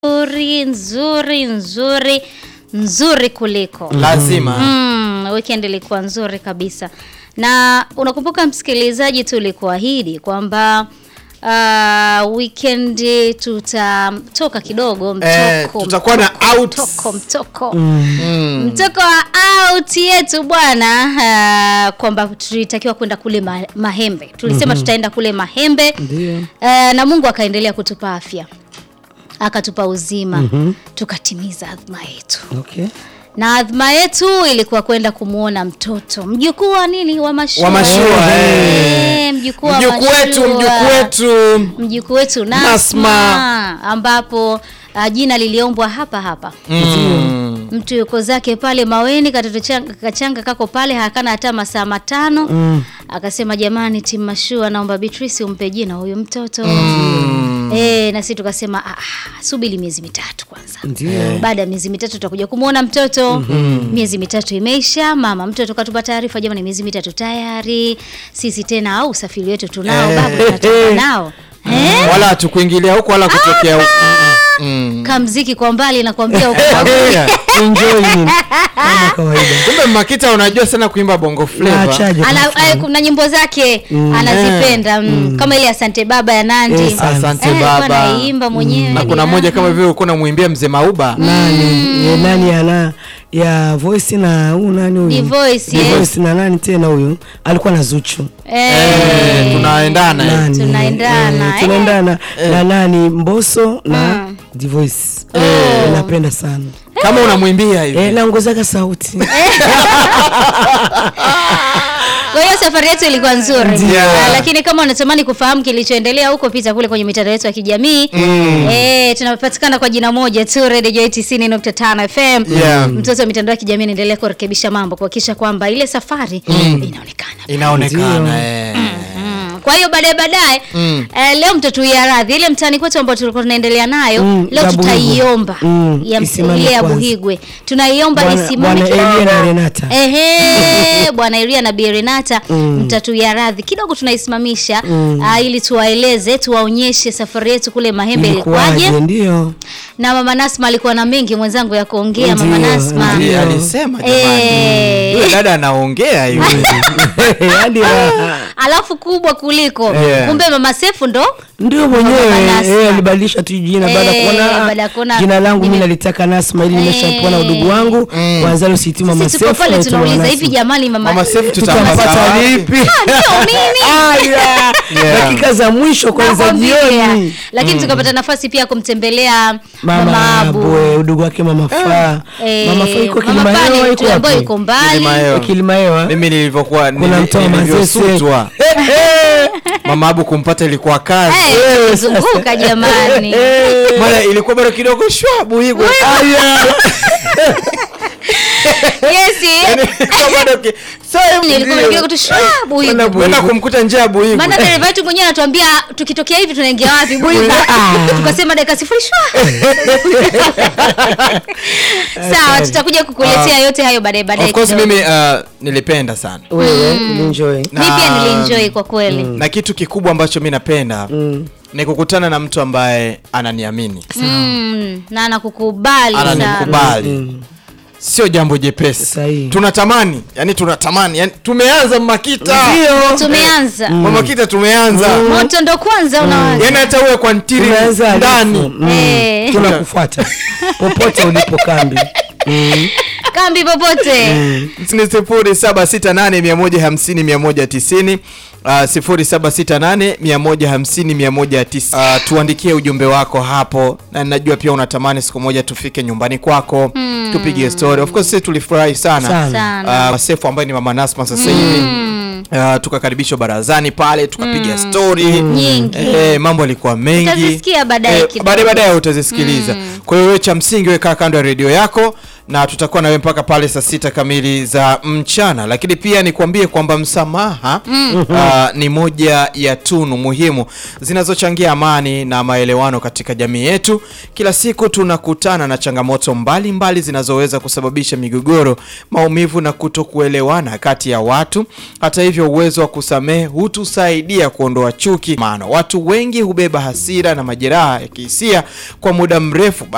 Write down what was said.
nzuri nzuri nzuri nzuri kuliko lazima mm, weekend ilikuwa nzuri kabisa na unakumbuka msikilizaji tulikuahidi kwamba uh, weekend tutatoka kidogo mtoko, Eh, tutakuwa na mtoko, outs. mtoko mtoko mtoko wa out yetu bwana uh, kwamba tulitakiwa kwenda kule ma, mahembe tulisema tutaenda kule mahembe Ndio. uh, na mungu akaendelea kutupa afya akatupa uzima tukatimiza adhma yetu Okay. na adhma yetu ilikuwa kwenda kumwona mtoto mjukuu wa nini wa mashua, Wa mashua, Eh, mjukuu wa mjukuu wetu mashua. mjukuu wetu mjukuu wetu Nasma, Nasma. ambapo uh, jina liliombwa hapa hapa Mm. mtu yuko zake pale maweni katoto changa, kachanga kako pale hakana hata masaa matano Mm. akasema jamani timu mashua naomba Beatrice umpe jina huyu mtoto mm. e, na sisi tukasema "Ah, ah, subiri miezi mitatu kwanza Ndio. baada ya miezi mitatu tutakuja kumwona mtoto mm-hmm. miezi mitatu imeisha mama mtoto katupa taarifa jamani miezi mitatu tayari sisi tena au usafiri wetu tunao Eh. babu tunatoka nao eh? wala hatukuingilia huko wala kutokea huko Mm. kamziki kwa mbali nakwambia uko Hakuna. Enjoy nini? Kama kawaida. kumbe makita unajua sana kuimba bongo Na flava achaje ana, kumfahamu. eh, kuna nyimbo zake anazipenda mm. kama ile asante baba ya nandi Yes, asante Eh, alikuwa baba anaimba mwenyewe na kuna ni- moja kama vile ulikuwa unamwimbia mzee mauba nani ya nani ana ya voice na huyu nani huyu Ni Voice, Ni yes. voice na nani tena huyu alikuwa na Zuchu eh, Eh, tunaendana eh. nani tunaendana, eh, eh. tunaendana na nani Mbosso na The Voice Eh, napenda sana kama unamwimbia hivi eh, naongozaka sauti kwa hiyo safari yetu ilikuwa nzuri Ndio. Ah, lakini kama unatamani kufahamu kilichoendelea huko pita kule kwenye mitandao yetu ya kijamii mm. eh, tunapatikana kwa jina moja tu Radio Joy 90.5 FM Yeah. mtoto wa mitandao ya kijamii anaendelea kurekebisha mambo kuhakikisha kwamba ile safari inaonekana inaonekana eh. Mm. kwa hiyo baadaye baadaye Mm. eh, leo mtatuia radhi ile mtani kwetu ambao tulikuwa tunaendelea nayo Mm, leo ya Buhigwe. tutaiomba Mm, ya isimame ile ya kwanza. buhigwe tunaiomba Bwana- isimame Bwana kidogo. Elia na Renata. Ehe, bwana Elia na Bi Renata mtatuia radhi kidogo tunaisimamisha ah, ili tuwaeleze tuwaonyeshe safari yetu kule Mahembe ilikuwaje ilikuwaje ndio na mama Nasma alikuwa na mengi mwenzangu ya kuongea mama Ndio, Nasma ndio. Ndiye alisema jamani Eh. yule dada anaongea hivi hadi raha alafu kubwa kuliko Yeah. kumbe mama Sefu ndo ndio Mama mwenyewe Nasma. eh, alibadilisha tu jina baada Eh, ya kuona baada ya kuona jina langu mimi nime- nalitaka Nasma ili nimeshapona Eh. udugu wangu kwanza leo siiti mama sisi tuko Sefu pale naitwa mama tunauliza hivi Nasma. jamani mama mama sefu tutampata tutampata vipi ndio mimi Aya, Yeah. dakika za mwisho kwanza Nakwambia. jioni lakini tukapata nafasi pia ya kumtembelea mama, mama Abu Abu eh, udugu wake mama Faa Eh, mama Faa iko mama Faa Kilimahewa ni iko mtu ambaye wapi yuko mbali Kilimahewa. Kilimahewa mimi nilivyokuwa kuna nili- mtoa mazese nilivyosutwa mama abu kumpata ilikuwa kazi Eh, zunguka jamani bwana ilikuwa bado kidogo shwa buhigwe yes Yaani, ilikuwa bado ki- Sasa nilikuwa ndio. kidogo tu shwabu hivi kwenda kumkuta njia ya buhigwe maana dereva wetu mwenyewe anatuambia tukitokea hivi tunaingia wapi Buiga. tukasema dakika sifuri shwa sawa tutakuja kukuletea yote hayo baadaye baadaye of course kidogo. mimi uh, nilipenda sana wewe ulienjoy mi pia Na- nilienjoy kwa kweli na kitu kikubwa ambacho mi napenda ni kukutana na mtu ambaye ananiamini mm, na anakukubali sana ananikubali sio jambo jepesi Sahihi. tunatamani yani tunatamani yani tumeanza makita tumeanza mamakita tumeanza moto ndo kwanza unawaza yani hata uwe kwa ntiri tumeanza alifu. ndani Mm. Eh. tunakufuata popote ulipo kambi Mm. kambi popote ni sifuri saba sita nane mia moja hamsini mia moja tisini Uh, sifuri saba sita nane mia moja hamsini mia moja tisini uh, tuandikie ujumbe wako hapo na najua pia unatamani siku moja tufike nyumbani kwako tupige story of course sisi tulifurahi sana, Sana. Sana. Uh, Sefu ambaye ni mama Nasma sasa hivi uh, tukakaribishwa barazani pale tukapiga story Nyingi. eh, mambo yalikuwa mengi Utazisikia baadaye kidogo. baadaye baadaye utazisikiliza kwa hiyo wewe cha msingi wewe kaa kando ya redio yako na tutakuwa nawe mpaka pale saa sita kamili za mchana lakini pia nikwambie kwamba msamaha uh, ni moja ya tunu muhimu zinazochangia amani na maelewano katika jamii yetu kila siku tunakutana na changamoto mbalimbali mbali zinazoweza kusababisha migogoro maumivu na kutokuelewana kati ya watu hata hivyo uwezo wa kusamehe hutusaidia kuondoa chuki maana watu wengi hubeba hasira na majeraha ya kihisia kwa muda mrefu